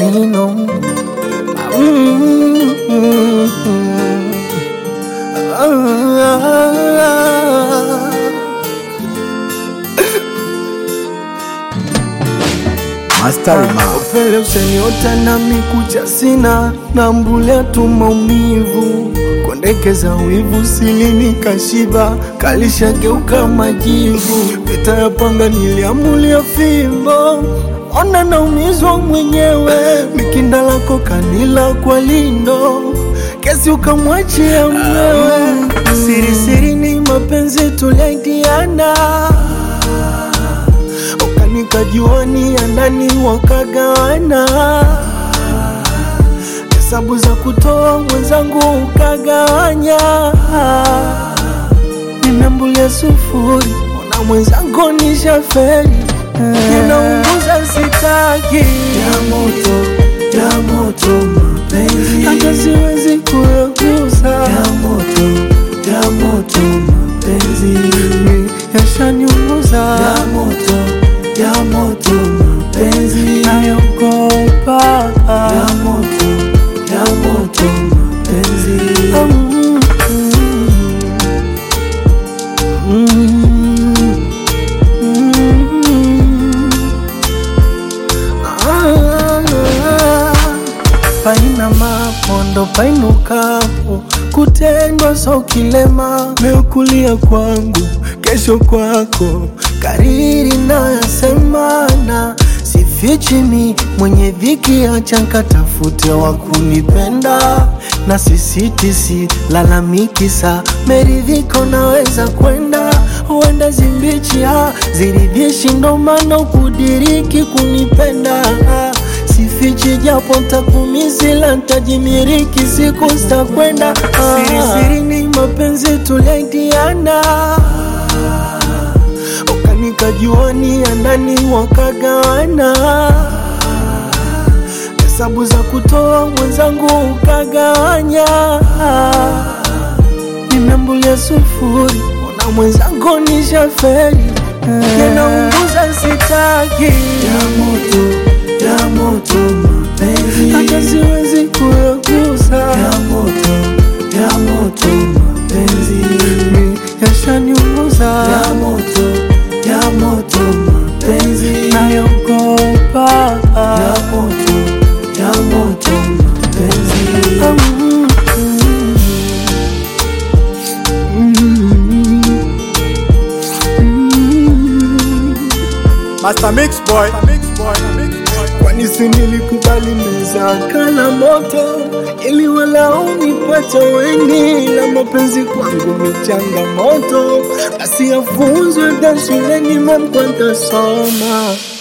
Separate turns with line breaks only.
maneno
Master Rima.
Vele useniota na mikucha sina na mbulea tu maumivu kondekeza wivu silini kashiba kalishageuka majivu vita ya panga niliamulia fimbo ona naumizwa mwenyewe mikinda lako kanila kwa lindo kesi ukamwachia mwewe siri siri ni mapenzi tuliaidiana ukanikajua ni ya ndani wakagawana hesabu za kutoa mwenzangu ukagawanya nimeambulia sufuri ona mwenzangu ni shaferi ninaunguza sitaki ya moto ya moto mapenzi hata siwezi kuyagusa ya moto ya moto mapenzi yashaniunguza ya moto ya moto mapenzi nayogopa ya moto ya moto mapenzi mm, mm, mm. Ah, paina mapondo painukapo kutendwa so kilema meukulia kwangu kesho kwako kariri nayasemana sifichimi mwenye dhiki achankatafute wa kunipenda na sisitisi lalamikisa meridhiko naweza kwenda huenda zimbichia ziridhishi ndo maana ukudiriki kunipenda sifichi japo ntakumizila ntajimiriki siku zitakwenda sirisiri ni mapenzi tuliaidiana ukanikajua ni ya ndani wakagawana hesabu za kutoa mwenzangu ukagawanya nimeambulia sufuri ona mwenzangu ni shaferi ninaunguza sitaki ya moto ya moto mapenzi hata siwezi kuyagusa ya moto ya moto mapenzi yashaniunguza ya moto ya moto mapenzi nayogopa ya moto ya moto mapenzi mm, mm, mm.
Master Mix Boy. Mix Boy. Mix Boy.
kwani si nilikubali meza kala moto ili walau nipate wengi la mapenzi kwangu ni changamoto basi yafunzwe da shuleni mambo ntasoma